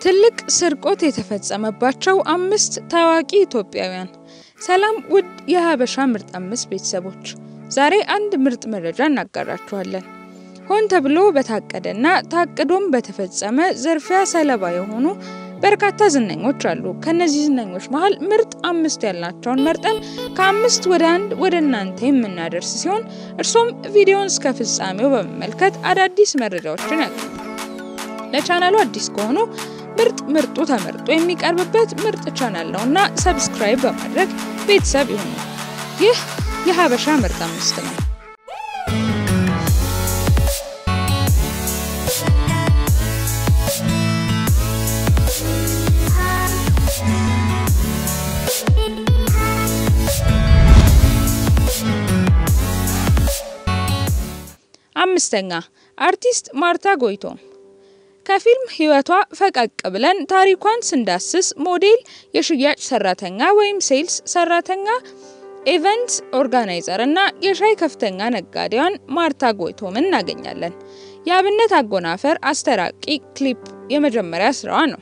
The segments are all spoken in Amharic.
ትልቅ ስርቆት የተፈጸመባቸው አምስት ታዋቂ ኢትዮጵያውያን። ሰላም ውድ የሀበሻ ምርጥ አምስት ቤተሰቦች፣ ዛሬ አንድ ምርጥ መረጃ እናጋራችኋለን። ሆን ተብሎ በታቀደና ታቅዶም በተፈጸመ ዝርፊያ ሰለባ የሆኑ በርካታ ዝነኞች አሉ። ከነዚህ ዝነኞች መሀል ምርጥ አምስት ያልናቸውን መርጠን ከአምስት ወደ አንድ ወደ እናንተ የምናደርስ ሲሆን እርሶም ቪዲዮን እስከ ፍጻሜው በመመልከት አዳዲስ መረጃዎችን ያገኙ። ለቻናሉ አዲስ ከሆኑ ምርጥ ምርጡ ተመርጦ የሚቀርብበት ምርጥ ቻናል ነው እና ሰብስክራይብ በማድረግ ቤተሰብ ይሁኑ። ይህ የሀበሻ ምርጥ አምስት ነው። አምስተኛ አርቲስት ማርታ ጎይቶም ከፊልም ህይወቷ ፈቀቅ ብለን ታሪኳን ስንዳስስ ሞዴል፣ የሽያጭ ሰራተኛ ወይም ሴልስ ሰራተኛ፣ ኢቨንት ኦርጋናይዘር እና የሻይ ከፍተኛ ነጋዴዋን ማርታ ጎይቶምን እናገኛለን። የአብነት አጎናፈር አስተራቂ ክሊፕ የመጀመሪያ ስራዋ ነው።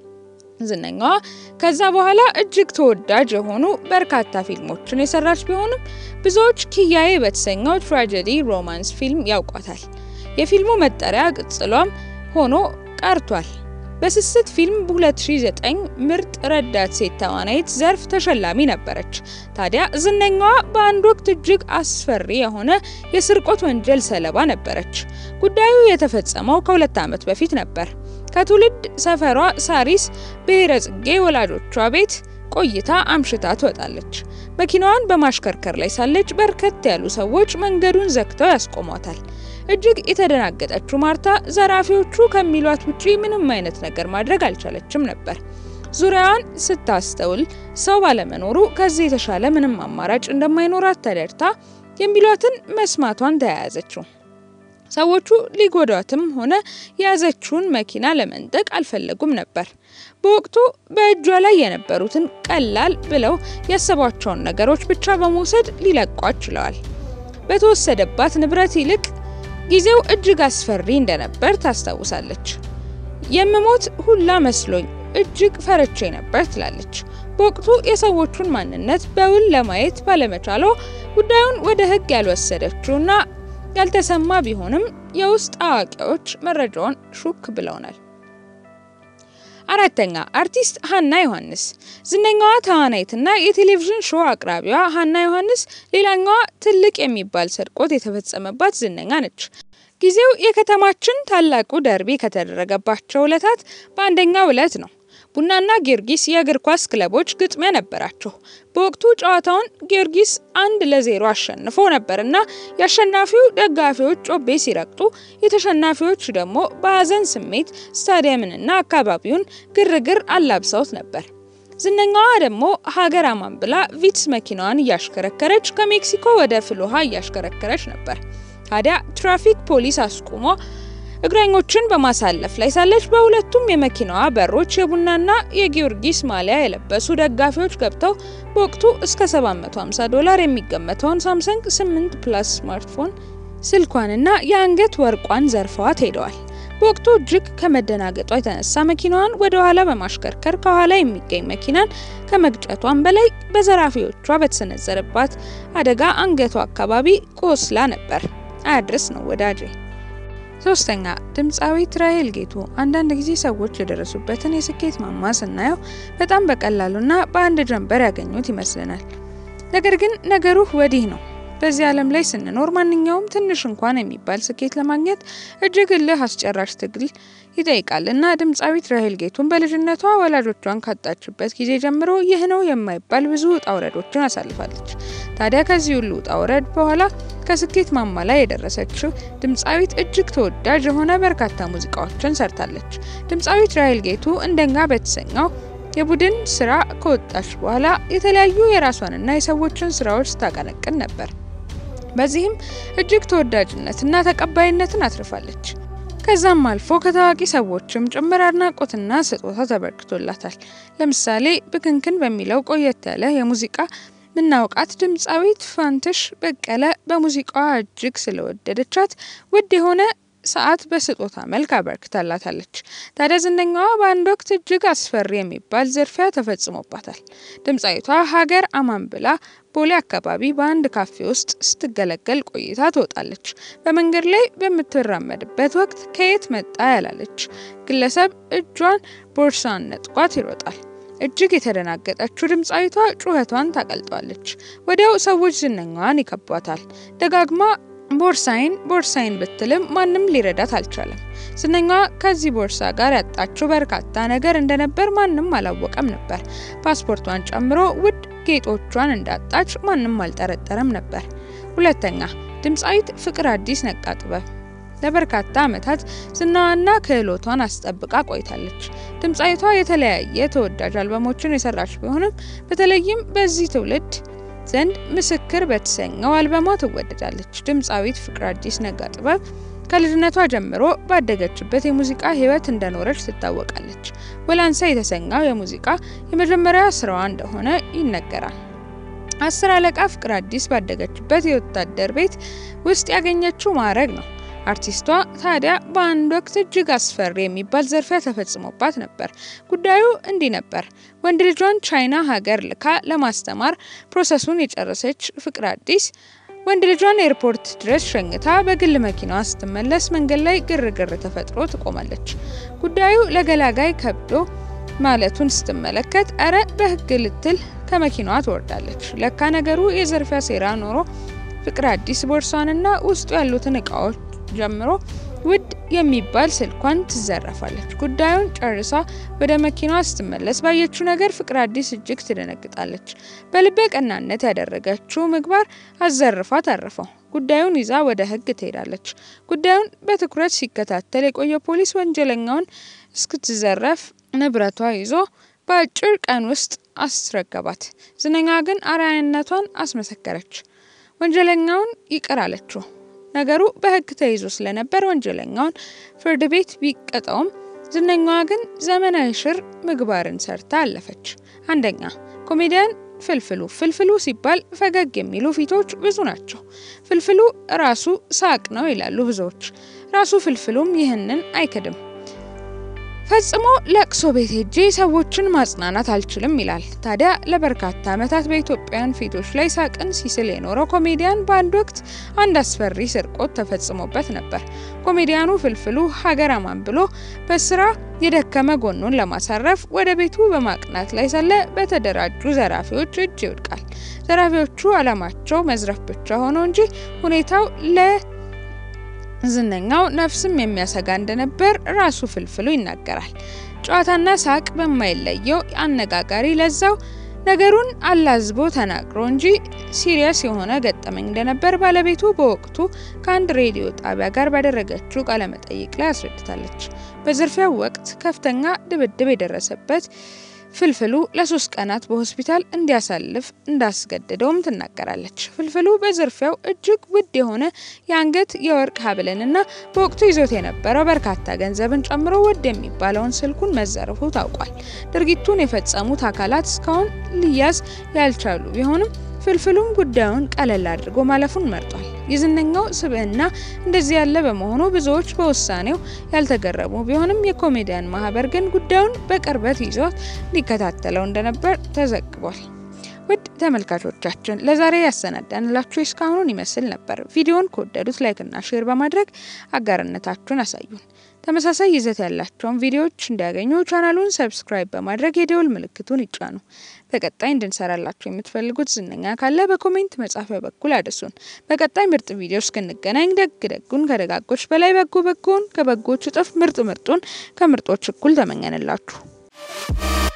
ዝነኛዋ ከዛ በኋላ እጅግ ተወዳጅ የሆኑ በርካታ ፊልሞችን የሰራች ቢሆንም ብዙዎች ኪያዬ በተሰኘው ትራጀዲ ሮማንስ ፊልም ያውቋታል። የፊልሙ መጠሪያ ቅጽሏም ሆኖ ቀርቷል። በስስት ፊልም በ2009 ምርጥ ረዳት ሴት ተዋናይት ዘርፍ ተሸላሚ ነበረች። ታዲያ ዝነኛዋ በአንድ ወቅት እጅግ አስፈሪ የሆነ የስርቆት ወንጀል ሰለባ ነበረች። ጉዳዩ የተፈጸመው ከሁለት ዓመት በፊት ነበር። ከትውልድ ሰፈሯ ሳሪስ ብሔረ ጽጌ ወላጆቿ ቤት ቆይታ አምሽታ ትወጣለች። መኪናዋን በማሽከርከር ላይ ሳለች በርከት ያሉ ሰዎች መንገዱን ዘግተው ያስቆሟታል። እጅግ የተደናገጠችው ማርታ ዘራፊዎቹ ከሚሏት ውጪ ምንም አይነት ነገር ማድረግ አልቻለችም ነበር። ዙሪያዋን ስታስተውል ሰው ባለመኖሩ ከዚህ የተሻለ ምንም አማራጭ እንደማይኖራት ተረድታ የሚሏትን መስማቷን ተያያዘችው። ሰዎቹ ሊጎዷትም ሆነ የያዘችውን መኪና ለመንጠቅ አልፈለጉም ነበር። በወቅቱ በእጇ ላይ የነበሩትን ቀላል ብለው ያሰቧቸውን ነገሮች ብቻ በመውሰድ ሊለቋት ችለዋል። በተወሰደባት ንብረት ይልቅ ጊዜው እጅግ አስፈሪ እንደነበር ታስታውሳለች። የምሞት ሁላ መስሎኝ እጅግ ፈርቼ ነበር ትላለች። በወቅቱ የሰዎቹን ማንነት በውል ለማየት ባለመቻሏ ጉዳዩን ወደ ሕግ ያልወሰደችውና ያልተሰማ ቢሆንም የውስጥ አዋቂዎች መረጃውን ሹክ ብለውናል። አራተኛ አርቲስት ሀና ዮሐንስ። ዝነኛዋ ተዋናይትና የቴሌቪዥን ሾው አቅራቢዋ ሀና ዮሐንስ ሌላኛዋ ትልቅ የሚባል ስርቆት የተፈጸመባት ዝነኛ ነች። ጊዜው የከተማችን ታላቁ ደርቢ ከተደረገባቸው ዕለታት በአንደኛው ዕለት ነው። ቡናና ጊዮርጊስ የእግር ኳስ ክለቦች ግጥሚያ ነበራቸው። በወቅቱ ጨዋታውን ጊዮርጊስ አንድ ለዜሮ አሸንፎ ነበርና የአሸናፊው ደጋፊዎች ጮቤ ሲረግጡ፣ የተሸናፊዎች ደግሞ በሀዘን ስሜት ስታዲየምንና አካባቢውን ግርግር አላብሰውት ነበር። ዝነኛዋ ደግሞ ሀገር አማን ብላ ቪትስ መኪናዋን እያሽከረከረች ከሜክሲኮ ወደ ፍልውሃ እያሽከረከረች ነበር። ታዲያ ትራፊክ ፖሊስ አስቁሞ እግረኞችን በማሳለፍ ላይ ሳለች በሁለቱም የመኪናዋ በሮች የቡናና የጊዮርጊስ ማሊያ የለበሱ ደጋፊዎች ገብተው በወቅቱ እስከ 750 ዶላር የሚገመተውን ሳምሰንግ 8 ፕላስ ስማርትፎን ስልኳንና የአንገት ወርቋን ዘርፈዋት ሄደዋል። በወቅቱ እጅግ ከመደናገጧ የተነሳ መኪናዋን ወደ ኋላ በማሽከርከር ከኋላ የሚገኝ መኪናን ከመግጨቷን በላይ በዘራፊዎቿ በተሰነዘረባት አደጋ አንገቷ አካባቢ ቆስላ ነበር። አያድርስ ነው ወዳጄ። ሶስተኛ ድምፃዊት ራሄል ጌቱ። አንዳንድ ጊዜ ሰዎች የደረሱበትን የስኬት ማማ ስናየው በጣም በቀላሉና በአንድ ጀንበር ያገኙት ይመስለናል። ነገር ግን ነገሩ ወዲህ ነው። በዚህ ዓለም ላይ ስንኖር ማንኛውም ትንሽ እንኳን የሚባል ስኬት ለማግኘት እጅግ እልህ አስጨራሽ ትግል ይጠይቃል እና ድምፃዊት ራሄል ጌቱን በልጅነቷ ወላጆቿን ካጣችበት ጊዜ ጀምሮ ይህ ነው የማይባል ብዙ ውጣ ውረዶችን አሳልፋለች። ታዲያ ከዚህ ሁሉ ውጣ ውረድ በኋላ ከስኬት ማማ ላይ የደረሰችው ድምፃዊት እጅግ ተወዳጅ የሆነ በርካታ ሙዚቃዎችን ሰርታለች። ድምፃዊት ራሄል ጌቱ እንደኛ በተሰኘው የቡድን ስራ ከወጣች በኋላ የተለያዩ የራሷንና የሰዎችን ስራዎች ስታቀነቅን ነበር። በዚህም እጅግ ተወዳጅነትና ተቀባይነትን አትርፋለች። ከዛም አልፎ ከታዋቂ ሰዎችም ጭምር አድናቆትና ስጦታ ተበርክቶላታል። ለምሳሌ ብክንክን በሚለው ቆየት ያለ የሙዚቃ ምናውቃት ድምፃዊት ፋንትሽ በቀለ በሙዚቃዋ እጅግ ስለወደደቻት ውድ የሆነ ሰዓት በስጦታ መልክ አበርክታላታለች። ታዲያ ዝነኛዋ በአንድ ወቅት እጅግ አስፈሪ የሚባል ዝርፊያ ተፈጽሞባታል። ድምፃዊቷ ሀገር አማን ብላ ቦሌ አካባቢ በአንድ ካፌ ውስጥ ስትገለገል ቆይታ ትወጣለች። በመንገድ ላይ በምትራመድበት ወቅት ከየት መጣ ያላለች ግለሰብ እጇን ቦርሳን ነጥቋት ይሮጣል። እጅግ የተደናገጠችው ድምፃዊቷ ጩኸቷን ታቀልጧለች። ወዲያው ሰዎች ዝነኛዋን ይከቧታል። ደጋግማ ቦርሳይን ቦርሳይን ብትልም ማንም ሊረዳት አልቻለም። ዝነኛዋ ከዚህ ቦርሳ ጋር ያጣችው በርካታ ነገር እንደነበር ማንም አላወቀም ነበር። ፓስፖርቷን ጨምሮ ውድ ጌጦቿን እንዳጣች ማንም አልጠረጠረም ነበር። ሁለተኛ ድምፃዊት ፍቅር አዲስ ነቃ ጥበብ ለበርካታ ዓመታት ዝናዋና ክህሎቷን አስጠብቃ ቆይታለች። ድምፃዊቷ የተለያየ ተወዳጅ አልበሞችን የሰራች ቢሆንም በተለይም በዚህ ትውልድ ዘንድ ምስክር በተሰኘው አልበሟ ትወደዳለች። ድምፃዊት ፍቅር አዲስ ነጋ ጥበብ ከልጅነቷ ጀምሮ ባደገችበት የሙዚቃ ሕይወት እንደኖረች ትታወቃለች። ወላንሳ የተሰኘው የሙዚቃ የመጀመሪያ ስራዋ እንደሆነ ይነገራል። አስር አለቃ ፍቅር አዲስ ባደገችበት የወታደር ቤት ውስጥ ያገኘችው ማዕረግ ነው። አርቲስቷ ታዲያ በአንድ ወቅት እጅግ አስፈሪ የሚባል ዝርፊያ ተፈጽሞባት ነበር። ጉዳዩ እንዲህ ነበር። ወንድ ልጇን ቻይና ሀገር ልካ ለማስተማር ፕሮሰሱን የጨረሰች ፍቅር አዲስ ወንድ ልጇን ኤርፖርት ድረስ ሸኝታ በግል መኪናዋ ስትመለስ መንገድ ላይ ግርግር ተፈጥሮ ትቆማለች። ጉዳዩ ለገላጋይ ከብዶ ማለቱን ስትመለከት እረ በህግ ልትል ከመኪናዋ ትወርዳለች። ለካ ነገሩ የዝርፊያ ሴራ ኖሮ ፍቅር አዲስ ቦርሷንና ውስጡ ያሉትን እቃዎች ጀምሮ ውድ የሚባል ስልኳን ትዘረፋለች። ጉዳዩን ጨርሳ ወደ መኪናዋ ስትመለስ ባየችው ነገር ፍቅር አዲስ እጅግ ትደነግጣለች። በልበ ቀናነት ያደረገችው ምግባር አዘርፋ ታረፈው። ጉዳዩን ይዛ ወደ ህግ ትሄዳለች። ጉዳዩን በትኩረት ሲከታተል የቆየ ፖሊስ ወንጀለኛውን እስክትዘረፍ ንብረቷ ይዞ በአጭር ቀን ውስጥ አስረገባት። ዝነኛ ግን አርአያነቷን አስመሰከረች። ወንጀለኛውን ይቅር አለችው። ነገሩ በህግ ተይዞ ስለነበር ወንጀለኛውን ፍርድ ቤት ቢቀጣውም ዝነኛዋ ግን ዘመናዊ ሽር ምግባርን ሰርታ አለፈች። አንደኛ ኮሜዲያን ፍልፍሉ። ፍልፍሉ ሲባል ፈገግ የሚሉ ፊቶች ብዙ ናቸው። ፍልፍሉ ራሱ ሳቅ ነው ይላሉ ብዙዎች። ራሱ ፍልፍሉም ይህንን አይክድም። ፈጽሞ ለቅሶ ቤት ሄጄ ሰዎችን ማጽናናት አልችልም ይላል። ታዲያ ለበርካታ ዓመታት በኢትዮጵያውያን ፊቶች ላይ ሳቅን ሲስል የኖረው ኮሜዲያን በአንድ ወቅት አንድ አስፈሪ ስርቆት ተፈጽሞበት ነበር። ኮሜዲያኑ ፍልፍሉ ሀገር አማን ብሎ በስራ የደከመ ጎኑን ለማሳረፍ ወደ ቤቱ በማቅናት ላይ ሳለ በተደራጁ ዘራፊዎች እጅ ይወድቃል። ዘራፊዎቹ ዓላማቸው መዝረፍ ብቻ ሆኖ እንጂ ሁኔታው ለ ዝነኛው ነፍስም የሚያሰጋ እንደነበር ራሱ ፍልፍሉ ይናገራል። ጨዋታና ሳቅ በማይለየው አነጋጋሪ ለዛው ነገሩን አላዝቦ ተናግሮ እንጂ ሲሪየስ የሆነ ገጠመኝ እንደነበር ባለቤቱ በወቅቱ ከአንድ ሬዲዮ ጣቢያ ጋር ባደረገችው ቃለመጠይቅ ላይ አስረድታለች። በዝርፊያው ወቅት ከፍተኛ ድብድብ የደረሰበት ፍልፍሉ ለሶስት ቀናት በሆስፒታል እንዲያሳልፍ እንዳስገደደውም ትናገራለች። ፍልፍሉ በዝርፊያው እጅግ ውድ የሆነ የአንገት የወርቅ ሀብልንና በወቅቱ ይዞት የነበረው በርካታ ገንዘብን ጨምሮ ውድ የሚባለውን ስልኩን መዘረፉ ታውቋል። ድርጊቱን የፈጸሙት አካላት እስካሁን ሊያዝ ያልቻሉ ቢሆንም ፍልፍሉም ጉዳዩን ቀለል አድርጎ ማለፉን መርጧል። የዝነኛው ስብዕና እንደዚህ ያለ በመሆኑ ብዙዎች በውሳኔው ያልተገረሙ ቢሆንም የኮሜዲያን ማህበር ግን ጉዳዩን በቅርበት ይዞት ሊከታተለው እንደነበር ተዘግቧል። ውድ ተመልካቾቻችን ለዛሬ ያሰናዳንላችሁ እስካሁኑን ይመስል ነበር። ቪዲዮን ከወደዱት ላይክና ሼር በማድረግ አጋርነታችሁን አሳዩን። ተመሳሳይ ይዘት ያላቸውን ቪዲዮዎች እንዲያገኙ ቻናሉን ሰብስክራይብ በማድረግ የደውል ምልክቱን ይጫኑ። በቀጣይ እንድንሰራላችሁ የምትፈልጉት ዝነኛ ካለ በኮሜንት መጻፊያ በኩል አድርሱን። በቀጣይ ምርጥ ቪዲዮ እስክንገናኝ ደግ ደጉን ከደጋጎች በላይ በጎ በጎን ከበጎች እጥፍ ምርጥ ምርጡን ከምርጦች እኩል ተመኘንላችሁ።